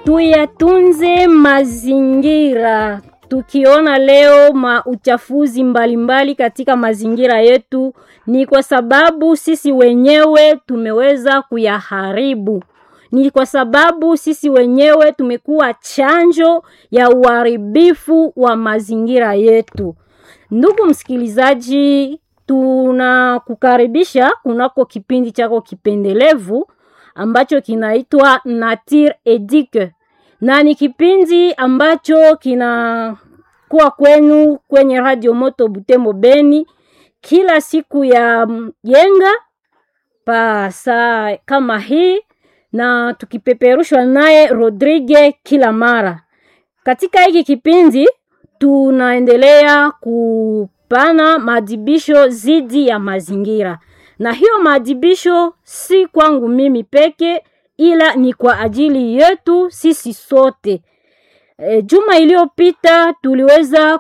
tuyatunze mazingira. Tukiona leo ma uchafuzi mbalimbali katika mazingira yetu, ni kwa sababu sisi wenyewe tumeweza kuyaharibu. Ni kwa sababu sisi wenyewe tumekuwa chanjo ya uharibifu wa mazingira yetu. Ndugu msikilizaji, tunakukaribisha kunako kipindi chako kipendelevu ambacho kinaitwa Nature Eduque, na ni kipindi ambacho kinakuwa kwenu kwenye Radio Moto Butembo Beni kila siku ya yenga pa saa kama hii, na tukipeperushwa naye Rodrigue kila mara. Katika hiki kipindi tunaendelea kupana maadhibisho zidi ya mazingira, na hiyo maadhibisho si kwangu mimi peke, ila ni kwa ajili yetu sisi sote. E, juma iliyopita tuliweza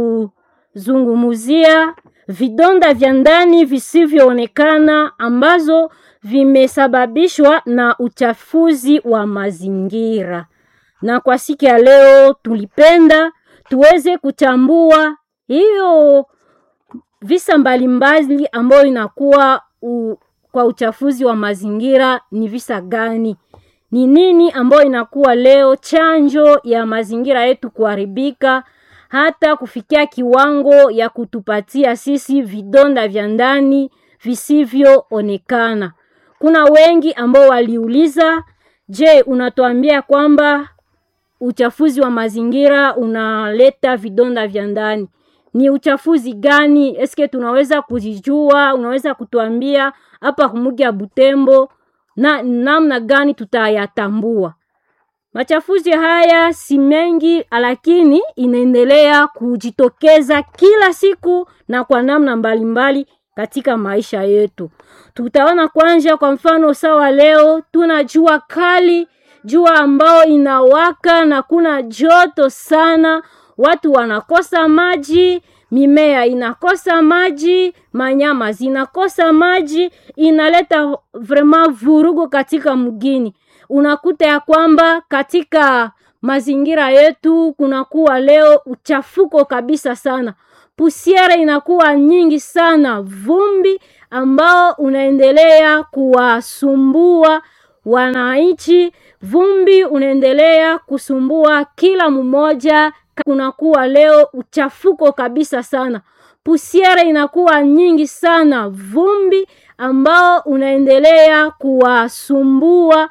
kuzungumzia vidonda vya ndani visivyoonekana ambazo vimesababishwa na uchafuzi wa mazingira, na kwa siku ya leo tulipenda tuweze kuchambua hiyo visa mbalimbali ambayo inakuwa u, kwa uchafuzi wa mazingira ni visa gani? Ni nini ambayo inakuwa leo chanjo ya mazingira yetu kuharibika hata kufikia kiwango ya kutupatia sisi vidonda vya ndani visivyoonekana. Kuna wengi ambao waliuliza, je, unatuambia kwamba uchafuzi wa mazingira unaleta vidonda vya ndani? Ni uchafuzi gani? Eske tunaweza kujijua? Unaweza kutuambia hapa kumugi ya Butembo na namna gani tutayatambua? Machafuzi haya si mengi, lakini inaendelea kujitokeza kila siku na kwa namna mbalimbali mbali katika maisha yetu. Tutaona kwanza, kwa mfano sawa, leo tuna jua kali, jua ambao inawaka na kuna joto sana, watu wanakosa maji, mimea inakosa maji, manyama zinakosa maji, inaleta vraiment vurugo katika mgini unakuta ya kwamba katika mazingira yetu kunakuwa leo uchafuko kabisa sana, pusiere inakuwa nyingi sana, vumbi ambao unaendelea kuwasumbua wananchi, vumbi unaendelea kusumbua kila mmoja. Kunakuwa leo uchafuko kabisa sana, pusiere inakuwa nyingi sana, vumbi ambao unaendelea kuwasumbua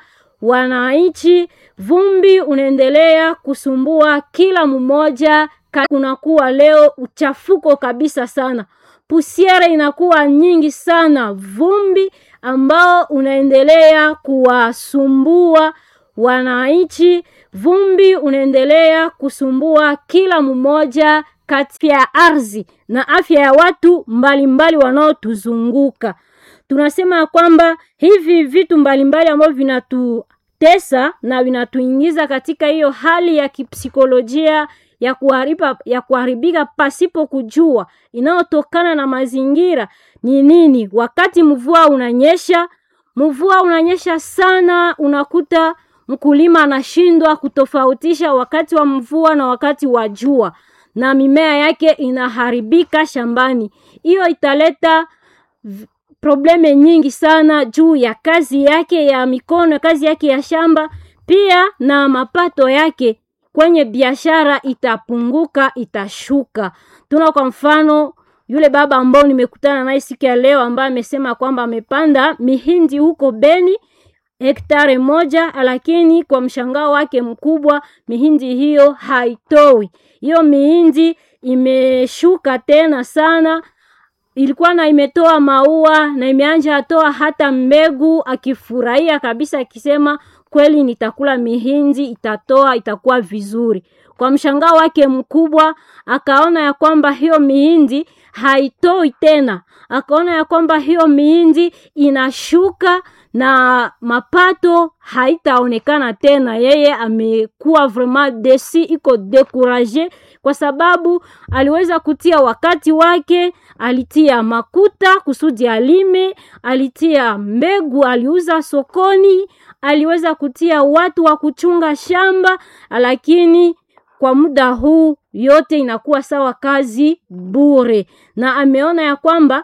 wananchi vumbi unaendelea kusumbua kila mmoja. Kunakuwa leo uchafuko kabisa sana, pusiere inakuwa nyingi sana, vumbi ambao unaendelea kuwasumbua wananchi, vumbi unaendelea kusumbua kila mmoja kati ya ardhi na afya ya watu mbalimbali wanaotuzunguka. Tunasema kwamba hivi vitu mbalimbali ambavyo vinatutesa na vinatuingiza katika hiyo hali ya kipsikolojia ya kuhariba, ya kuharibika pasipo kujua inayotokana na mazingira ni nini. Wakati mvua unanyesha, mvua unanyesha sana, unakuta mkulima anashindwa kutofautisha wakati wa mvua na wakati wa jua, na mimea yake inaharibika shambani. Hiyo italeta probleme nyingi sana juu ya kazi yake ya mikono, kazi yake ya shamba, pia na mapato yake kwenye biashara itapunguka, itashuka. Tuna kwa mfano yule baba ambao nimekutana naye siku ya leo, ambaye amesema kwamba amepanda mihindi huko Beni hektare moja, lakini kwa mshangao wake mkubwa mihindi hiyo haitoi. Hiyo mihindi imeshuka tena sana ilikuwa na imetoa maua na imeanja atoa hata mbegu, akifurahia kabisa, akisema kweli, nitakula mihindi, itatoa itakuwa vizuri. Kwa mshangao wake mkubwa, akaona ya kwamba hiyo mihindi haitoi tena, akaona ya kwamba hiyo mihindi inashuka na mapato haitaonekana tena. Yeye amekuwa vraiment desi, iko dekuraje kwa sababu aliweza kutia wakati wake, alitia makuta kusudi alime, alitia mbegu, aliuza sokoni, aliweza kutia watu wa kuchunga shamba, lakini kwa muda huu yote inakuwa sawa kazi bure, na ameona ya kwamba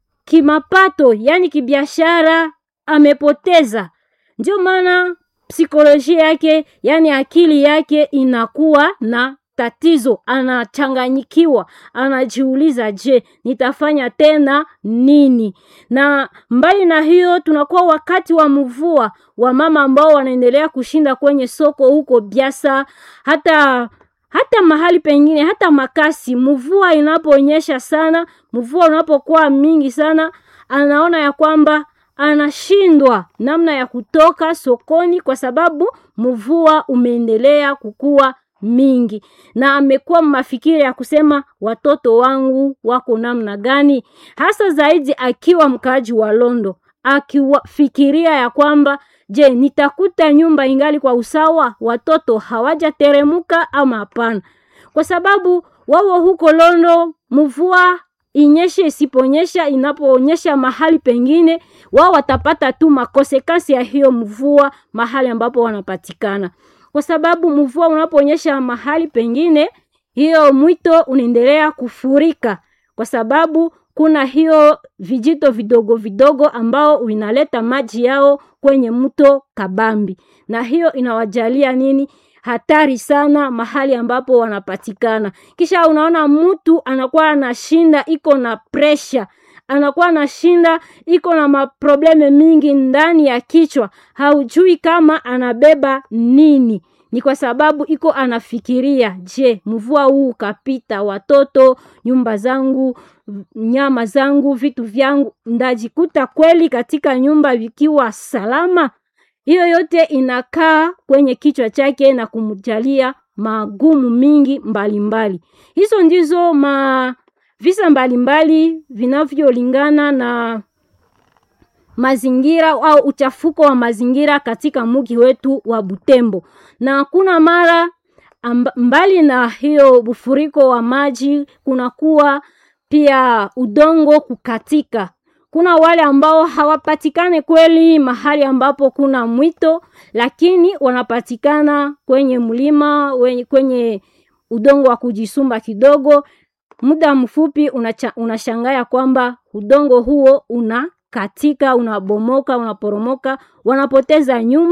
kimapato, yani kibiashara amepoteza. Ndio maana psikolojia yake, yani akili yake inakuwa na tatizo, anachanganyikiwa, anajiuliza, je, nitafanya tena nini? Na mbali na hiyo, tunakuwa wakati wa mvua wa mama ambao wanaendelea kushinda kwenye soko huko Biasa, hata hata mahali pengine, hata makasi. Mvua inaponyesha sana, mvua unapokuwa mingi sana, anaona ya kwamba anashindwa namna ya kutoka sokoni kwa sababu mvua umeendelea kukua mingi, na amekuwa mafikiri ya kusema watoto wangu wako namna gani, hasa zaidi akiwa mkaaji wa Londo, akifikiria ya kwamba je, nitakuta nyumba ingali kwa usawa, watoto hawajateremuka ama hapana? Kwa sababu wao huko Londo mvua inyeshe isiponyesha, inapoonyesha mahali pengine, wao watapata tu makosekasi ya hiyo mvua mahali ambapo wanapatikana, kwa sababu mvua unaponyesha mahali pengine, hiyo mwito unaendelea kufurika, kwa sababu kuna hiyo vijito vidogo vidogo ambao inaleta maji yao kwenye mto Kabambi, na hiyo inawajalia nini hatari sana mahali ambapo wanapatikana. Kisha unaona mtu anakuwa anashinda iko na presha, anakuwa anashinda iko na maprobleme mingi ndani ya kichwa, haujui kama anabeba nini. Ni kwa sababu iko anafikiria, je, mvua huu ukapita, watoto, nyumba zangu, nyama zangu, vitu vyangu, ndajikuta kweli katika nyumba vikiwa salama? Hiyo yote inakaa kwenye kichwa chake na kumjalia magumu mingi mbalimbali mbali. Hizo ndizo ma visa mbalimbali vinavyolingana na mazingira au uchafuko wa mazingira katika mugi wetu wa Butembo, na kuna mara amba, mbali na hiyo ufuriko wa maji, kunakuwa pia udongo kukatika kuna wale ambao hawapatikane kweli mahali ambapo kuna mwito, lakini wanapatikana kwenye mlima, kwenye udongo wa kujisumba kidogo. Muda mfupi unashangaa kwamba udongo huo unakatika, unabomoka, unaporomoka, wanapoteza nyumba